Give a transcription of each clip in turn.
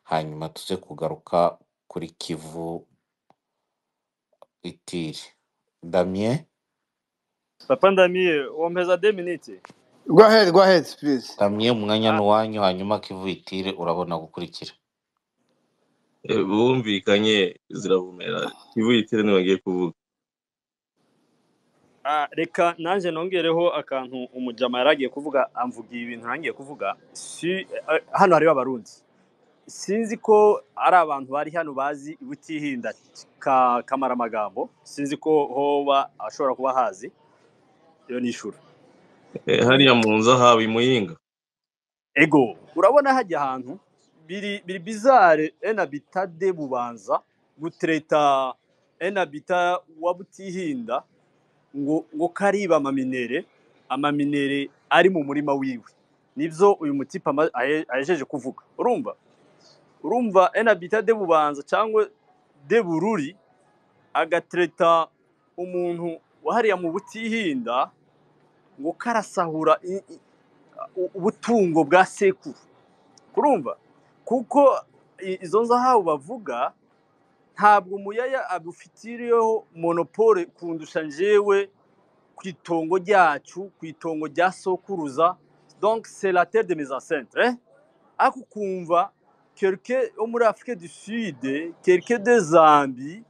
hanyuma tuze kugaruka kuri Kivu Itiri. Damien, Papa Ndamiye, wompeza 2 minutes. Go ahead, go ahead, please. Damien umwanya ni Ah, uwanyu, hanyuma Kivu Itiri urabona gukurikira. Eh, bumvikanye ziravumera ntibuyitire ntibagiye kuvuga ah, reka nanjye nongereho akantu umujama yaragiye kuvuga amvugiye ibintu nangiye kuvuga si eh, hano hariho abarundi sinzi ko ari abantu bari hano bazi butihinda ka kamaramagambo sinzi ko hoba ashobora kuba hazi iyo ni ishuri Eh, hariya mu nzu ahaba imuyinga ego urabona hajya ahantu biri biri bizare enabita de bubanza gutereta enabita wa butihinda ngo ngo kariba amaminere amaminere ari mu murima wiwe nibyo uyu mutipe ama- ahe- ahejeje kuvuga urumva urumva enabita de bubanza cyangwa de bururi agatereta umuntu wahariya mu butihinda ngo karasahura i- i- u- ubutungo bwa sekuru kurumva kuko i- izo nzahabu bavuga ntabwo umuyaya abufitiriyeho monopole kundusha njyewe ku itongo ryacu ku itongo rya sokuruza donc c'est la terre de mes ancêtres eh? ariko ukumva kereke wo muri afurika du sud kereke de zambi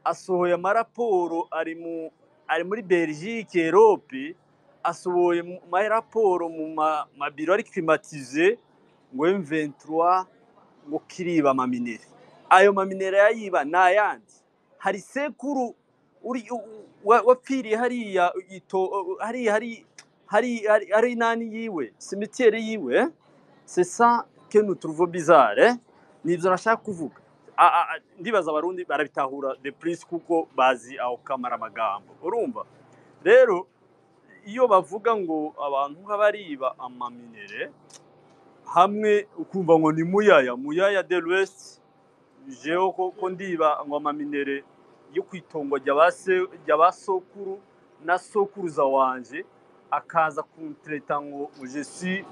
asohoye amaraporo ari mu ari muri belgique europe asohoye mu- amaraporo mu ma- mabiro ari climatize ngo M23 ngo kiriba amaminere ayo maminere yayiba ni ayandi hari sekuru uri u- u- wa- wapfiriye hariya ito hariya hari hari hari hari nani yiwe cimetière yiwe eh? c'est ça que nous trouvons bizarre eh? nibyo nashaka kuvuga A- a- a- ndibaza abarundi barabitahura de plus kuko bazi aho kamara amagambo urumva rero iyo bavuga ngo abantu nk'abariba amaminere hamwe ukumva ngo ni muyaya muyaya de l'ouest jewe ko ko ndiba ngo amaminere yo ku itongo rya ba se- rya ba sokuru na sokuruza wanje akaza kuntreta ngo je suis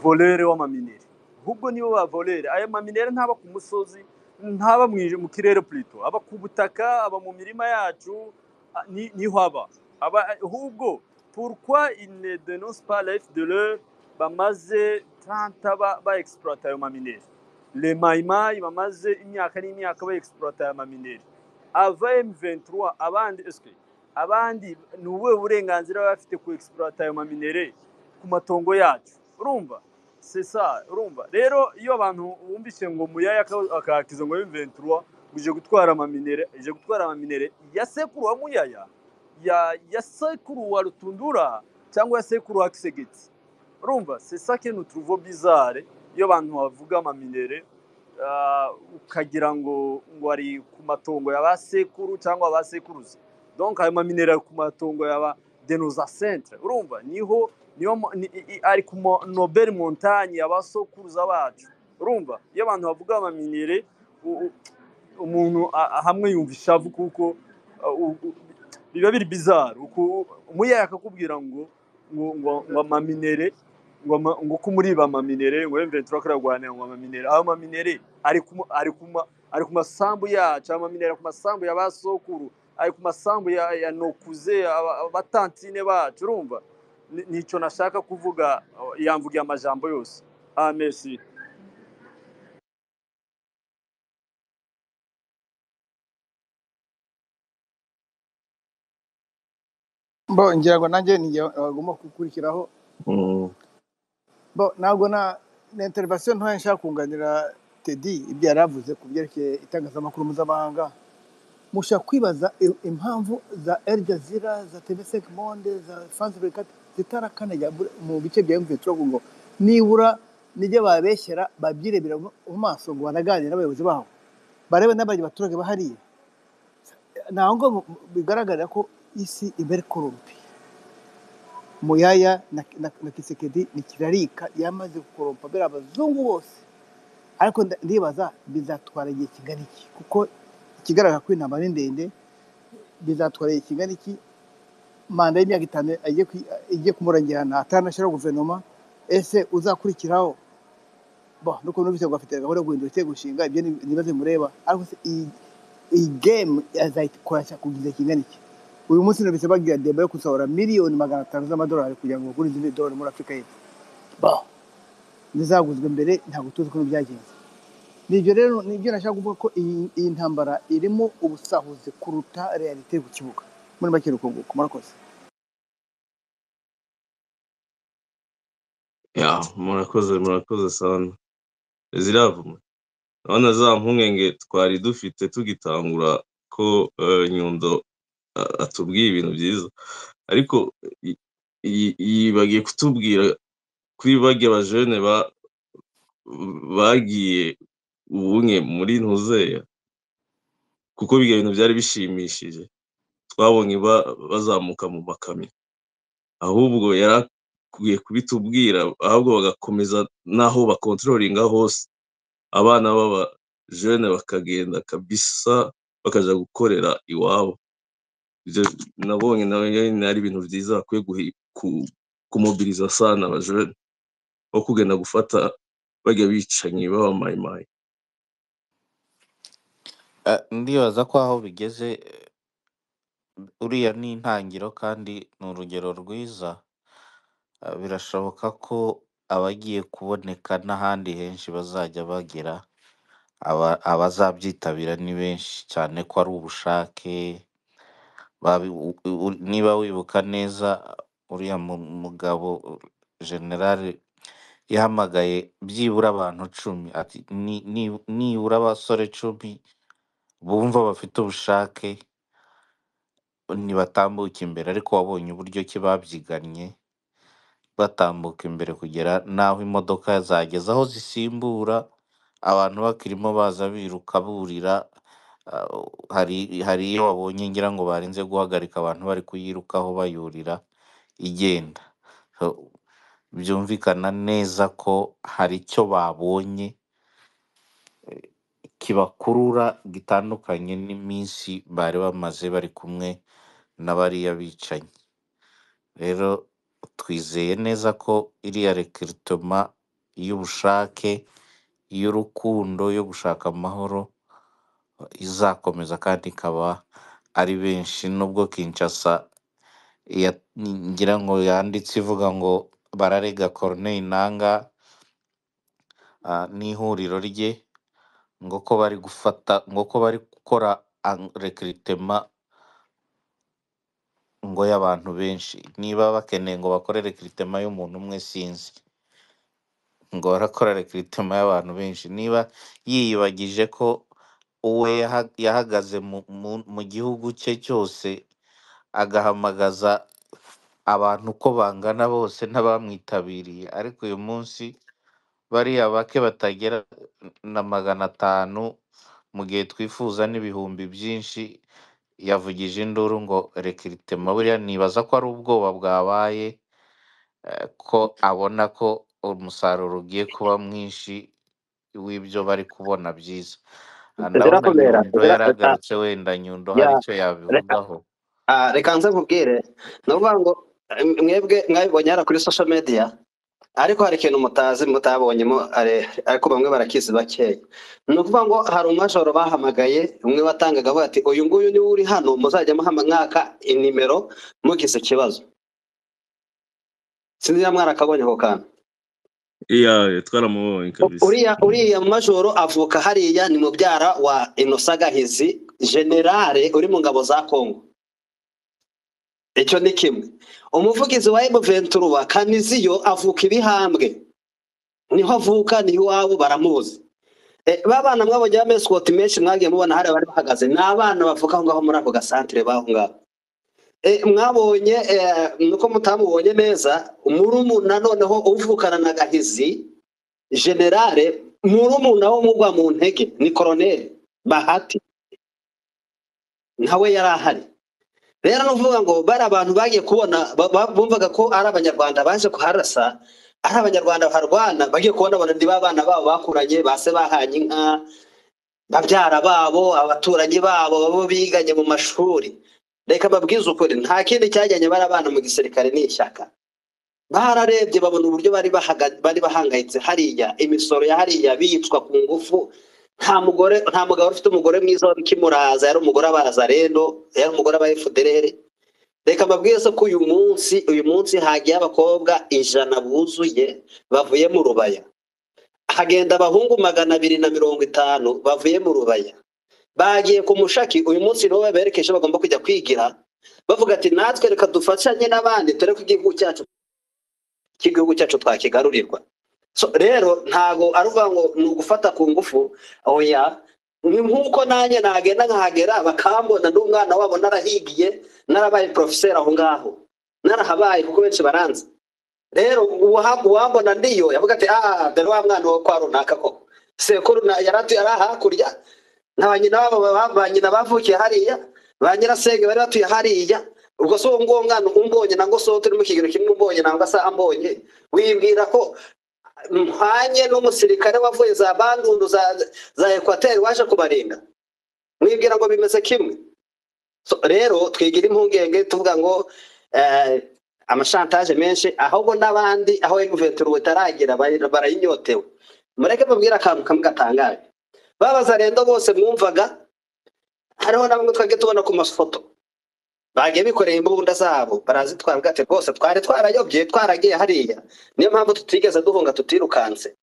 voleur w'amaminere ahubwo nibo ba voleur ayo maminere ntaba ku musozi ntaba mwije mu kirere plutôt aba ku butaka aba mu mirima yacu a- ni- niho aba aba ahubwo pourquoi ils ne dénoncent pas les de leur bamaze 30 ba, ba exploit ayo maminere le mayimayi bamaze imyaka n'imyaka ba exploit ayo maminere ava M23 abandi eske abandi ni ubuhe burenganzira baba bafite ku exploit ayo maminere ku matongo yacu urumva c'est ça urumva rero iyo abantu bumvise ngo muyaya aka- akakiza ngo M23 uje gutwara amaminere uje gutwara amaminere ya sekuru wa muyaya ya ya sekuru wa rutundura cyangwa ya sekuru wa kisegeti urumva c'est ça que nous trouvons bizarre iyo abantu bavuga amaminere ah, ukagira ngo ngo ari ku matongo ya ba sekuru cyangwa ba sekuruza donc ayo maminere ari ku matongo ya ba denoza centre urumva niho niyo mo- ni, i- i- ari ku mo- nobel montagne ya ba sokuruza bacu urumva iyo abantu bavuga amaminere u- u- umuntu a- a- hamwe yumva ishavu kuko ah, u- u- biba biri bizarre uku- umuyaya akakubwira ngo ngo ngo ngo amaminere ngo ama- ngo ko muriba amaminere ngo M23 karagwanira ngo amaminere aho amaminere ari ku ma- ari ku ma- ari ku masambu yacu amaminere ari ku masambu ya ba sokuru ari ku masambu ya ya nokuze aba- abatantine bacu urumva Ni- nico nashaka kuvuga oh, yamvugiye amajambo yose ah merci Bo ngira ngo nanjye ninjye bagomba gukurikiraho. Mm. Bo ntabwo na na intervention ntoya nshaka kunganira Teddy ibyo yari avuze ku byerekeye itangazamakuru mpuzamahanga. mushobora kwibaza i- impamvu za El Jazeera, za TV5 Monde, za France 24 zitarakanajya bur- mu bice bya M23 ngo nibura nijya babeshyera babyirebera mu mu maso ngo banaganire n'abayobozi babo barebe n'abandi baturage bahariye ntabwo ngo mu- mu- bigaragarira ko isi iba iri korompe muyaya na, na, na kisekedi ni kirarika yamaze gukorompa bera abazungu bose ariko nda- ndibaza bizatwara igihe kingana iki kuko ikigaragara ko intambara ari ndende bizatwara igihe kingana iki manda y'imyaka itanu agiye kwi- igiye kumurangirana atanashyiraho guverinoma ese uzakurikiraho bo nuko numvise ngo afite gahunda yo guhindura igitego nshinga ibyo ni ni ibibazo mureba ariko se iyi iyi gemu azayikoresha ku gihe kingana iki uyu munsi numvise bagira deba yo gusohora miliyoni magana atanu z'amadolari kugira ngo bagure izindi dolari muri afurika y'epfo bo zizaguzwe mbere ntabwo tuzi uko byagenze ni ibyo rero ni ibyo nashaka kuvuga ko iyi iyi ntambara irimo ubusahuzi kuruta realite ku kibuga muri make rukunguka murakoze ya murakoze murakoze sana ziravuma urabona za mpungenge twari dufite tugitangura ko eh, nyundo a- atubwiye ibintu byiza ariko i- i- iyi bagiye kutubwira kuri bagiye bajene ba bagiye ubunye muri ntuzeya kuko ibyo bintu byari bishimishije twabonye ba- bazamuka mu makamyo ahubwo yari akwiye kubitubwira ahubwo bagakomeza n'aho bakontrolinga hose abana baba jene bakagenda kabisa bakaja gukorera iwabo ibyo nabonye nawe nyine ari ibintu byiza bakwiye guhi- ku- kumobiriza sana abajene aho kugenda gufata bajya bicanyi b'abamayimayi Eh, ndibaza ko aho bigeze eh, uriya ni intangiriro kandi ni urugero rwiza Eh, birashoboka ko abagiye kuboneka n'ahandi henshi bazajya bagera aba- abazabyitabira ni benshi cyane ko ari ubushake babi- u- u- niba wibuka neza uriya mu- mugabo uh, generale yahamagaye byibura abantu cumi ati "Ni- ni- nibura abasore cumi bumva bafite ubushake ntibatambuka imbere ariko wabonye uburyo ki babyiganye batambuka imbere kugera n'aho imodoka zageze aho zisimbura abantu bakirimo baza biruka burira ah, hari hari iyo wabonye ngira ngo barinze guhagarika abantu bari kuyirukaho bayurira igenda So, byumvikana neza ko hari icyo babonye kibakurura gitandukanye n'iminsi bari bamaze bari kumwe na bariya bicanyi rero twizeye neza ko iriya rekiritoma y'ubushake y'urukundo yo gushaka amahoro izakomeza kandi ikaba ari benshi nubwo Kinshasa ya- ngira ngo yanditse ivuga ngo bararega Corneille Nanga ah, n'ihuriro rye ngo ko bari gufata ngo ko bari gukora rekiritema ngo y'abantu benshi niba bakeneye ngo bakore rekiritema y'umuntu umwe sinzi ngo barakora rekiritema y'abantu benshi niba yiyibagije ko uwe yaha- yahagaze mu mu- mu gihugu cye cyose agahamagaza abantu uko bangana bose n'abamwitabiriye ariko uyu munsi bariya bake batagera na magana atanu mu gihe twifuza n'ibihumbi byinshi yavugije induru ngo rekiritema buriya nibaza ko ari ubwoba bwabaye eh, ko abona ko umusaruro ugiye kuba mwinshi w'ibyo bari kubona byiza Ah, ndabona zirabera nyundo zira ah, yaragarutse wenda nyundo hari ya icyo reka yabivugaho ah, reka nze nkubwire ni ukuvuga ngo eh, mwebwe mwabibonye hano kuri social media ariko hari ikintu mutazi mutabonyemo are- ariko bamwe barakizi bakeya ni ukuvuga ngo hari umwajoro bahamagaye umwe watangaga avuga ati uyu nguyu niwe uri hano muzajya muhama- mwaka inimero mugize ikibazo sinzi niba mwarakabonye ako kantu iya twaramubonye U- kabisa uriya uriya majoro avuka hariya ni mubyara wa Innocent Gahizi generale uri mu ngabo za Kongo icyo ni kimwe umuvugizi wa M23 wa Kaniziyo avuka ibihambwe niho avuka niho iwabo baramuzi Eh, ba bana mwabonye b'amescot menshi mwagiye mubona hariya bari bahagaze ni abana bavuka aho ngaho muri ako gasantere baho ngaho Eh, mwabonye eh, nuko mutamubonye neza murumuna noneho uvukana na Gahizi generale murumuna wo mugwa mu ntege ni koroneli bahati nawe yari ahari rero ni ukuvuga ngo bari abantu bagiye kubona ba- ba- bumvaga ko ari abanyarwanda baje kuharasa ari abanyarwanda baharwana bagiye kubona bona ni ba bana babo bakuranye base bahanye inka babyara babo abaturanyi babo babo biganye mu mashuri reka babwize ukuri nta kindi cyajyanye bari abana mu gisirikare ni ishyaka bararebye babona uburyo bari bahaga- bari bahangayitse hariya imisoro ya hariya biyicwa ku ngufu nta mugore nta mugabo ufite umugore mwiza wabikimuraza yari umugore abaza rero yari umugore aba efuderere reka mbabwire se ko uyu munsi uyu munsi hagiye abakobwa ijana buzuye bavuye mu rubaya hagenda abahungu magana abiri na mirongo itanu bavuye mu rubaya bagiye ku mushaki uyu munsi nibo baberekeje bagomba kujya kwigira bavuga ati natwe reka dufatanye n'abandi dore ko igihugu cyacu cy'igihugu cyacu twakigarurirwa so rero ntago ari ukuvuga ngo ni ugufata ku ngufu oya ni nk'uko nanjye nagenda nkahagera bakambona n'umwana wabo narahigiye narabaye porofeseri aho ngaho narahabaye kuko benshi baranzi rero uwaha- uwambona ndiyo yavuga ati ah dore wa mwana wo kwa runaka koko sekuru na- yari atuye ari hakurya na ba nyina babo ba ba nyina bavukiye hariya ba nyirasenge bari batuye hariya ubwo so nguwo mwana umbonye nango so turi mu kigero kimwe umbonye nango asa ambonye wibwira ko mpanye n'umusirikare wavuye za bandundu za za ekwateri waje kubarinda mwibwira ngo bimeze kimwe So, rero twigira impungenge tuvuga ngo eh, amashantaje menshi ahubwo n'abandi aho guverinoma itaragera bari- barayinyotewe mureke babwire akantu kamwe gatangaje babaza rendo bose mwumvaga hariho na bamwe twagiye tubona ku mafoto bagiye bikoreye imbunda zabo barazitwara bavuga ati rwose twari twarayobye twaragiye hariya niyo mpamvu tutigeze duhunga tutirukanse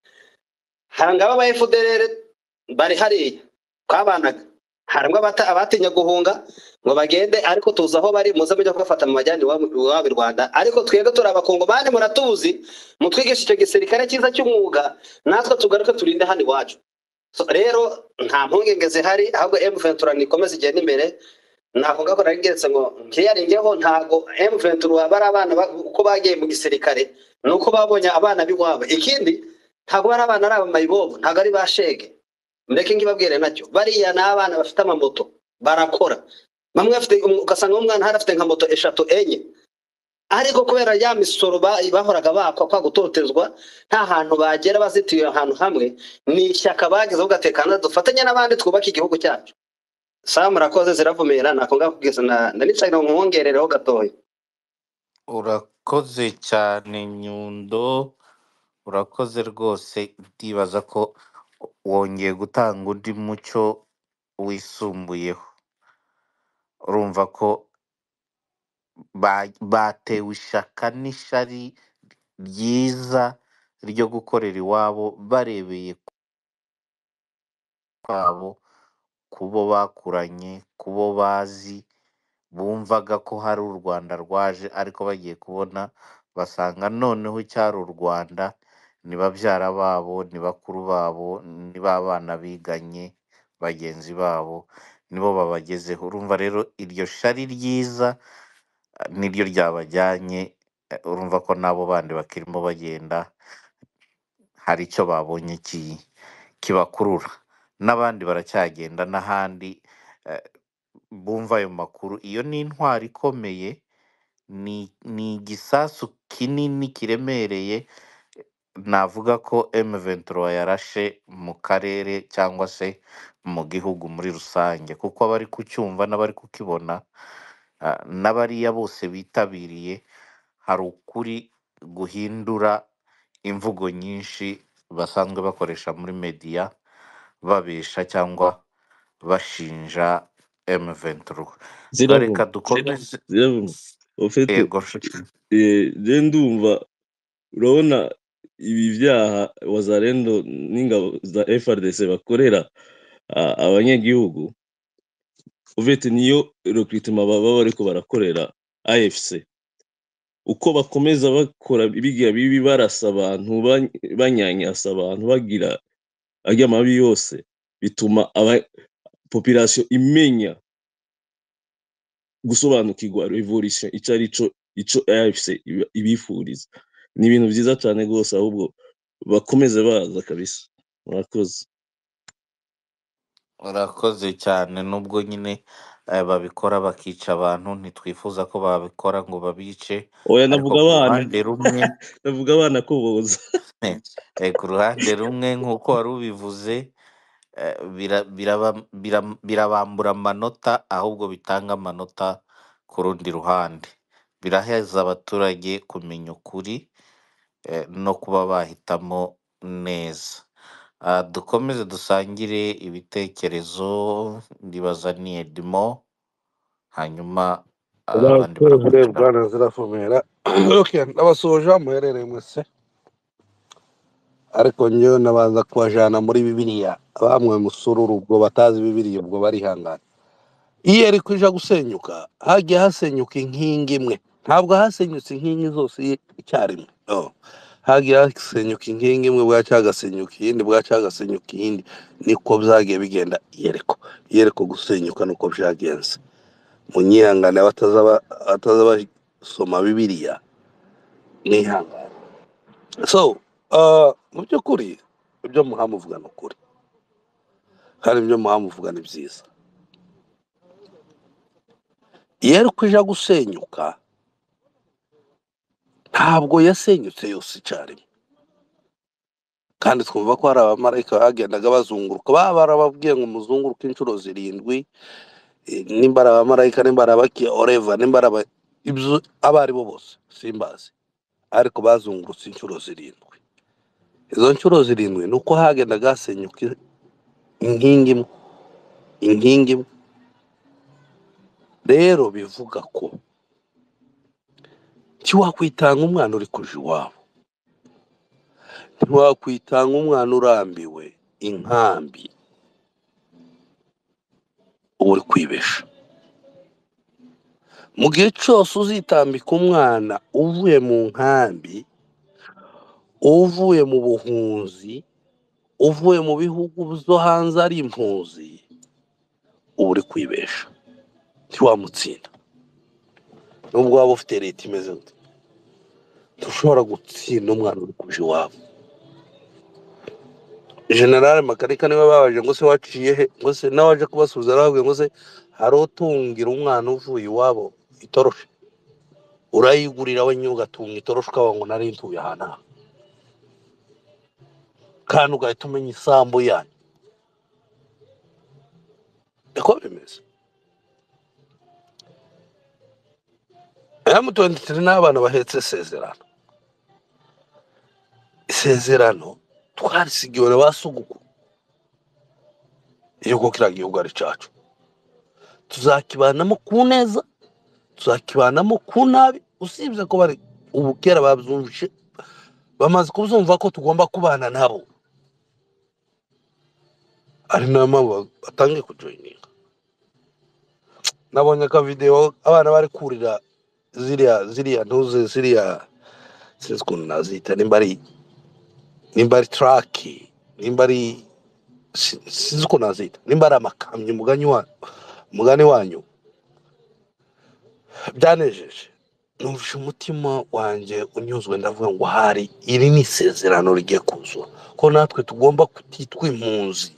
harangaba aba efuderere bari hariya twabanaga harimo abata- abatinya guhunga ngo bagende ariko tuzi aho bari muze mujya kubafata mu majyane iwabo iwabo i rwanda ariko twebwe turi abakongomani muratuzi mutwigisha icyo gisirikare cyiza cy'umwuga natwe tugaruke turinde hano iwacu So, rero nta mpungenge zihari ahubwo emu ventura nikomeze igenda imbere ntabwo ngako nari ngeretse ngo ntiyarengeho ntabwo emu ventura bari abana ba- uko bagiye mu gisirikare ni uko babonye abana b'iwabo ikindi ntabwo bari abana ari abamayibobo ntabwo ari ba shege mureke ngibabwire nacyo bariya ni abana bafite amamoto barakora bamwe bafite um- ugasanga umwana hari afite nka moto eshatu enye ariko kubera ya misoro ba- bahoraga bakwa kwa gutotezwa nta hantu bagera bazitiye ahantu hamwe ni ishyaka bagize aho gatekana dufatanye n'abandi twubake igihugu cyacu saa murakoze ziravumera nako ngakubwiza na nanicaye ngo nkongerereho gatoya urakoze cyane nyundo urakoze rwose ndibaza ko wongeye gutanga undi mucyo wisumbuyeho urumva ko ba- batewe ishaka n'ishari ryiza ryo gukorera iwabo barebeye kwabo kubo bakuranye kubo bazi bumvaga ko hari u Rwanda rwaje ariko bagiye kubona basanga noneho cyari u Rwanda ni babyara babo ni bakuru babo ni ba bana biganye bagenzi babo nibo babagezeho urumva rero iryo shari ryiza eh, niryo ryabajyanye eh, urumva ko n'abo bandi bakirimo bagenda hari icyo babonye ki kibakurura n'abandi baracyagenda n'ahandi eh, bumva ayo makuru iyo ni intwari ikomeye ni ni igisasu kinini kiremereye navuga ko M23 yarashe mu karere cyangwa se mu gihugu muri rusange kuko abari kucyumva n'abari kukibona ah, n'abariya bose bitabiriye hari ukuri guhindura imvugo nyinshi basanzwe bakoresha muri media babesha cyangwa bashinja M23 so reka ziravuna dukomeze ziravuna ofete yego nshuti je ndumva urabona ibi byaha wazarendo n'ingabo za FRDC bakorera a- abanyagihugu uvete niyo recruitment baba bariko barakorera AFC uko bakomeza bakora bigira bibi barasa abantu ba- banyanyasa abantu bagira arya mabi yose bituma aba population imenya gusobanukirwa revolution icyo ari cyo icyo AFC iba- ibifuriza ni ibintu byiza cyane rwose ahubwo bakomeze baza kabisa murakoze Urakoze cyane nubwo nyine eh, babikora bakica abantu ntitwifuza ko babikora ngo babice oya ariko navuga ku abana ruhande rumwe navuga abana ko boza eh, eh, ku ruhande rumwe nk'uko wari ubivuze eh, bira- biraba- biram- birabambura amanota ahubwo bitanga amanota ku rundi ruhande biraheza abaturage kumenya ukuri eh, no kuba bahitamo neza Ah, dukomeze dusangire ibitekerezo ndibaza ni edimo hanyuma abandi urakoze barakurikiraho bwana zirafumera okay ndabasoje muherereye mwese ariko njyewe nabanza kubajana muri bibiliya bamwe musururu ubwo batazi bibiliya ubwo barihangana iyo yari kuja gusenyuka hagiye hasenyuka inkingi imwe ntabwo hasenyutse inkingi zose i- icyarimwe Oh. hagiye hasenyuka inkingi imwe bwaca hagasenyuka iyindi bwaca hagasenyuka iyindi niko byagiye bigenda iyereko iyereko gusenyuka nuko byagenze munyihangane abatazaba batazaba basoma bibiliya mwihangane so uh, mu by'ukuri ibyo muhamuvuga ni ukuri kandi ibyo muhamuvuga ni byiza iyo ari kuja gusenyuka ntabwo yasenyutse yose icyarimwe kandi twumva ko hari abamarayika bagendaga bazunguruka baba barababwiye ngo muzunguruke inshuro zirindwi eh, nimba ari abamarayika nimba ari abakiya oreva nimba ari aba- ibyo abo ari bo bose simbazi ariko bazungurutse inshuro zirindwi izo nshuro zirindwi ni uko hagendaga hasenyuka inkingi imwe inkingi imwe rero bivuga ko ntiwakwitanga umwana uri kuja iwabo ntiwakwitanga umwana urambiwe inkambi uba uri kwibesha mu gihe cyose uzitambika umwana uvuye mu nkambi uvuye mu buhunzi uvuye mu bihugu byo hanze ari impunzi uba uri kwibesha ntiwamutsinda nubwo waba ufite leta imeze gute ntushobora gutsinda umwana uri kuja iwabo generale makarika niwe babaje ngo se waciye he ngo se nawe aje kubasubiza arababwiye ngo se hari utungira umwana uvuye iwabo itoroshe urayigurira we nyine ugatunga itoroshe ukavuga ngo nari ntuye ahantu aha kandi ugahita umenya isambu yanyu niko bimeze emutiyeni turi n'abana bahetse isezerano isezerano twarisigiwe na ba sogokuru igihugu kiriya gihugu ari cyacu tuzakibanamo ku neza tuzakibanamo ku nabi usibye ko bari ubu kera babyumvise bamaze kubyumva ko tugomba kubana nabo ari nayo mpamvu batangiye kujoyininga nabonye akavidewo abana bari kurira ziriya ziriya ntuze ziriya sinzi ukuntu nazita nimba ari nimba ari taraki nimba ari si- sinzi uko nazita nimba ari amakamyo umugani wanyu umugani wanyu byanejeje numvise umutima wanjye unyuzwe ndavuga ngo hari iri ni isezerano rigiye kuzura ko natwe tugomba kutitwa impunzi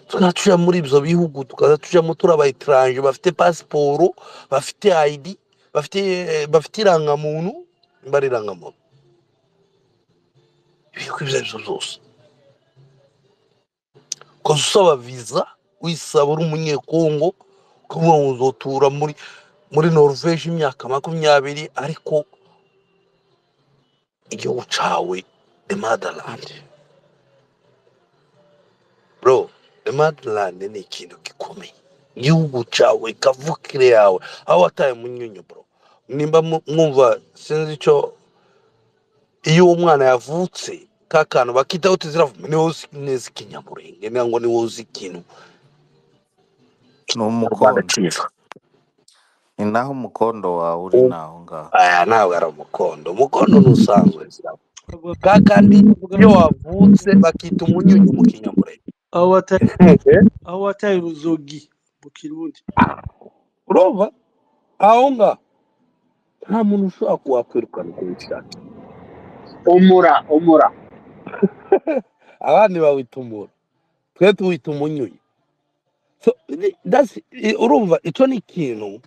tukajya tujya muri ibyo bihugu tukajya tujyamo turi abayiteranje bafite pasiporo bafite ayidi bafite bafite irangamuntu nimba ari irangamuntu ibihugu ibyo ari byo byose ukaba usaba viza wisaba uri umunyekongo ukavuga ngo uzotura muri muri noruveje imyaka makumyabiri ariko igihugu cyawe the motherland bro the motherland ni ikintu gikomeye igihugu cyawe kavukire yawe aho wataye munyunyu bro nimba mu- mwumva sinzi icyo iyo uwo mwana yavutse ka kantu bakitaho tiziravuga ni wowe uzi neza ikinyamurenge nangwa ni wowe uzi ikintu ni rwanda umukondo cyiza ni naho umukondo wawe uri naho ngaho aya ntabwo ari umukondo umukondo ni usanzwe ziravuga Ntabwo ka kandi bavuga iyo ngo- wavutse bakita umunyunyu mu kinyamurenge aho wataye aho wataye uruzogi mu kirundi urumva aho ngaho nta muntu ushobora kuwakwirukana uko bishatse umura umura abandi bawita umuntu twe tuwita umunyunyu So, ni- that's- i- urumva icyo ni ikintu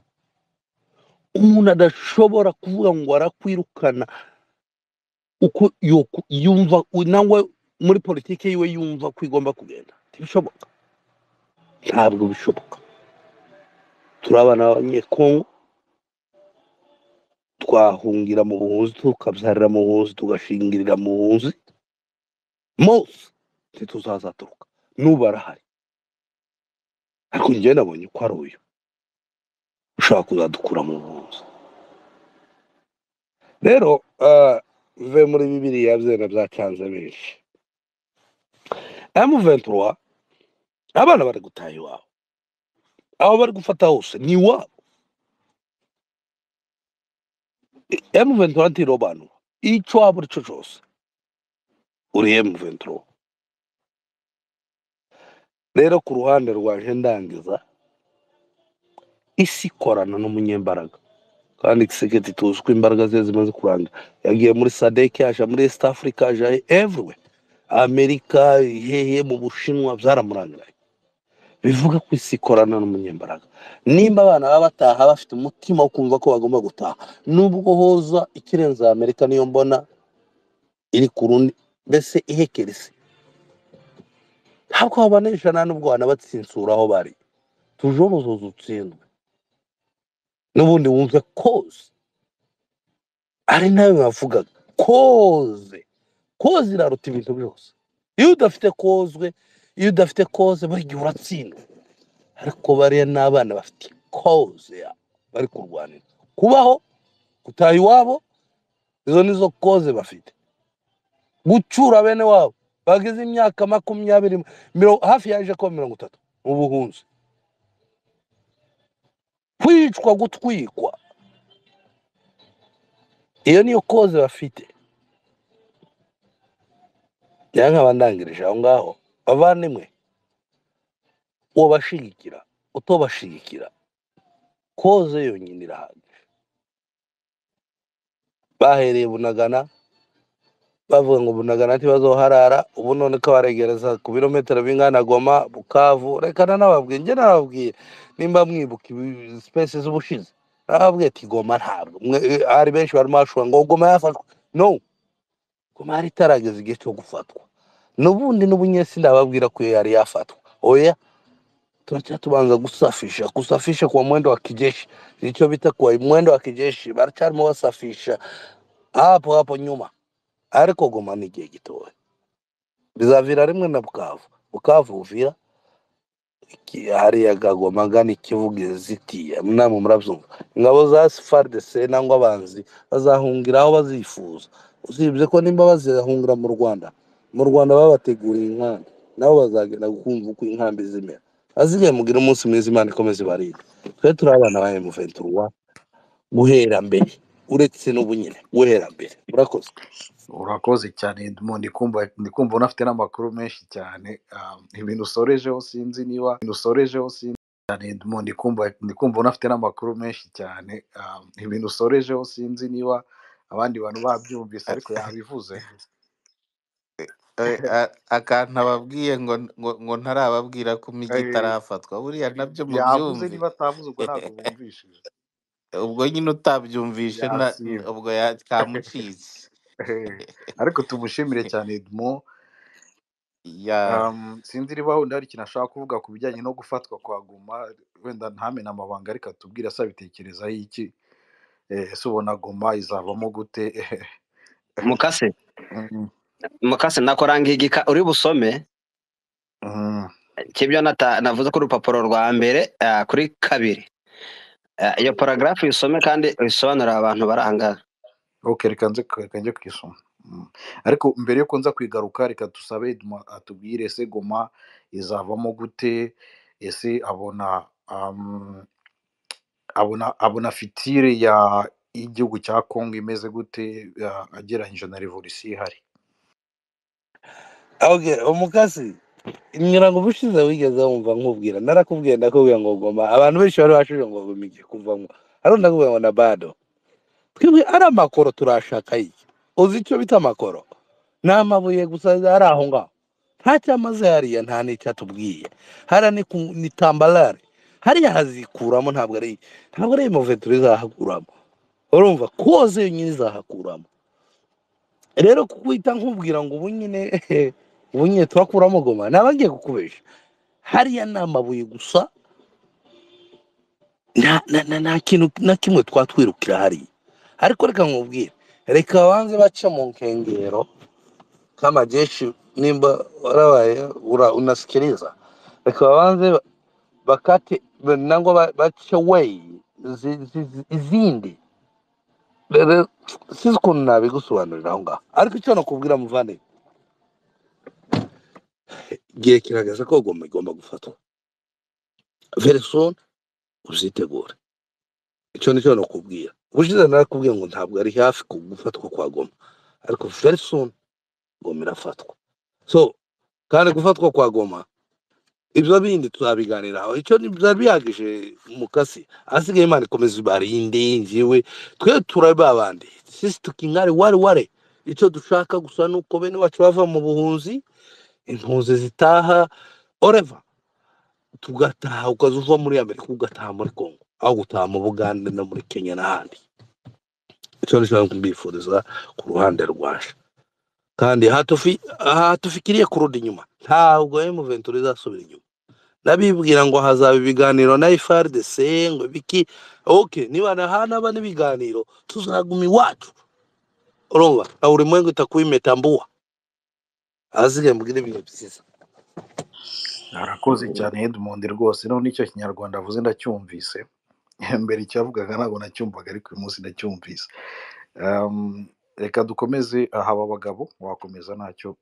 umuntu adashobora kuvuga ngo arakwirukana uko yoku- yumva u- nangwa muri politiki yiwe yumva ko igomba kugenda ntibishoboka ntabwo bishoboka turi abana b'abanyekongo twahungira mu buhunzi tukabyarira mu buhunzi tugashingirira mu buhunzi mose ntituzazaturuka n'ubu arahari ariko njyewe nabonye ko ari uyu ushaka kuzadukura mu buhunzi rero ah, ve muri bibiriya byera byacanze benshi emu ventura abana bari gutaha iwabo aho bari gufata hose ni iwabo emu ventura ntirobanura icyo waba uri cyo cyose uri emu ventura rero ku ruhande rwaje ndangiza isi ikorana n'umunyembaraga kandi giseketi tuzi ko imbaraga ze zimaze kuranga yagiye muri sadeke yaje muri east africa yaje everywhere amerika hehe mu bushinwa byaramurangiraye bivuga ko isi ikorana n'umunyembaraga nimba abana baba bataha bafite umutima wo kumva ko bagomba gutaha nubwo hoza ikirenze amerika niyo mbona iri ku rundi mbese ihekera isi ntabwo wabana ijana n'ubwo wanabatsinsura aho bari tujobozoza utsindwe n'ubundi wumve koze ari nawe bavugaga koze koze iraruta ibintu byose iyo udafite kozwe iyo udafite koze buri gihe uratsindwa ariko bariya ni abana bafite koze yabo bari kurwanira kubaho gutaha iwabo izo ni zo koze bafite gucyura bene wabo bageze imyaka makumyabiri miro- hafi yaje kuba mirongo itatu mu buhunzi kwicwa gutwikwa iyo niyo koze bafite rero nkaba ndangirije aho ngaho bavandimwe ubashigikira utobashigikira koze yonyine irahagije bahereye bunagana bavuga ngo bunagana ntibazoharara ubu none ko baregereza ku birometero bingana goma bukavu reka nanababwiye njye narababwiye nimba mwibuka ibi- sipesi z'ubushize narababwiye ati goma ntabwo mwe- eh, hari benshi barimo bashobora ngo goma yafashwe no goma yari itarageza igihe cyo gufatwa n'ubundi n'ubunyesi ndababwira ko iyo yari yafatwa oya tunacha tubanza kusafisha kusafisha kwa mwendo wa kijeshi ilichopita kwa mwendo wa kijeshi baracharimo basafisha hapo hapo nyuma ariko goma ni igihe gitoya bizavira rimwe na bukavu bukavu buvira Ki- hariya gagoma gana ikivuga zitiya namwe murabyumva ingabo za fardc nangwa abanzi bazahungira aho bazifuza usibye ko nimba bazahungira mu rwanda mu rwanda babateguriye inkambi nabo bazagenda kumva uko inkambi zimera azigaye mugire umunsi mwiza imana ikomeze ibarinde twe turi abana ba emuventurwa guhera mbere uretse n'ubunyine guhera mbere murakoze urakoze cyane Edmond ndikumva ndikumva unafite n'amakuru menshi cyane Ah, ibintu usorejeho sinzi niba ibintu usorejeho sinzi cyane Edmond ndikumva ndikumva unafite n'amakuru menshi cyane Ah, ibintu usorejeho sinzi niba abandi bantu babyumvise ariko yabivuze Eh, a- akantu ababwiye ngo ngo ngo ntarababwira ko imijyi Eh, itarafatwa buriya nabyo yavuze mubyumve niba atavuze ubwo ntabwo bumvishije ubwo nyine utabyumvishe na- yasimye ubwo ya- kamucitse ariko tumushimire cyane Edmond ya Um, sinzi niba wenda hari ikintu ashaka kuvuga ku bijyanye no gufatwa kwa Guma wenda ntamena amabanga ariko atubwire asabitekerezaho iki eh, ese ubona Guma izavamo gute mukase Mm, mukase nakoranga igika uri busome mm, cy'ibyo nata- navuze ku rupapuro rwa mbere ah, kuri kabiri Ah, iyo paragarafu uyisome kandi uyisobanurire abantu bari aha ngaha ok reka nze reka njye kwisoma Mm. ariko mbere yuko nza kwigaruka reka tusabe Edma atubwire ese Guma izavamo gute ese abona um, abona abona fitire ya y'igihugu cya Congo imeze gute ah, agereranyije na revolisiyo ihari okay umukasi imirango ubushize wigeze wumva nkubwira narakubwiye ndakubwira ngo goma abantu benshi bari bashije ngo bimige kuvamo hariho ndakubwira ngo na bado twebwe ari amakoro turashaka iki uzi icyo bita amakoro ni amabuye gusa ari aho ngaho ntacyamaze hariya nta n'icyo atubwiye hariya ni ku ni tambalare hariya hazikuramo ntabwo ari ntabwo ari imoveturo izahakuramo urumva koze yonyine izahakuramo rero kukwita nkubwira ngo ubu nyine ubu nyine turakuramo goma ntabagiye kukubesha hariya ni amabuye gusa nta na- na- nta kintu na kimwe twatwirukira hariya ariko reka nkubwire reka banze bace mu nkengero kama jeshi nimba warabaye ura- unasikiliza reka wabanze ba- bakate nango ba- bace way zi- zi- zi- izindi rero sinzi ukuntu nabigusobanurira aho ngaho ariko icyo nakubwira muvane igihe kirageze ko goma igomba gufatwa very soon uzitegure icyo nicyo nakubwira ubushize narakubwiye ngo ntabwo ari hafi ku gufatwa kwa goma ariko very soon goma irafatwa so kandi gufatwa kwa goma ibyo bindi tuzabiganiraho icyo ni- byari bihagije mukasi asigaye imana ikomeza ibarinde njyewe twe turababandi sisi tukinkari wari ware icyo dushaka gusa ni uko bene bacu bava mu buhunzi impunzi zitaha oreva tugataha ukaza uva muri amerika ugataha muri congo aho gutaha mu bugande no muri kenya n'ahandi icyo ni cyo mbifuriza ku ruhande rwaje kandi hatufi- hatufikiriye kurudi inyuma ntabwo emuventuri izasubira inyuma ndabibwira ngo hazaba ibiganiro na FRDC ngo biki okay niba na hanaba n'ibiganiro tuzaguma iwacu urumva na ulimwengu itakuwa imetambua azige mbwira ibihe byiza arakoze cyane Edmond rwose noneho n'icyo kinyarwanda avuze ndacyumvise mbere icyavugaga ntabwo nacyumvaga ariko uyu munsi ndacyumvise Um, reka dukomeze aha aba bagabo wakomeza ntacyo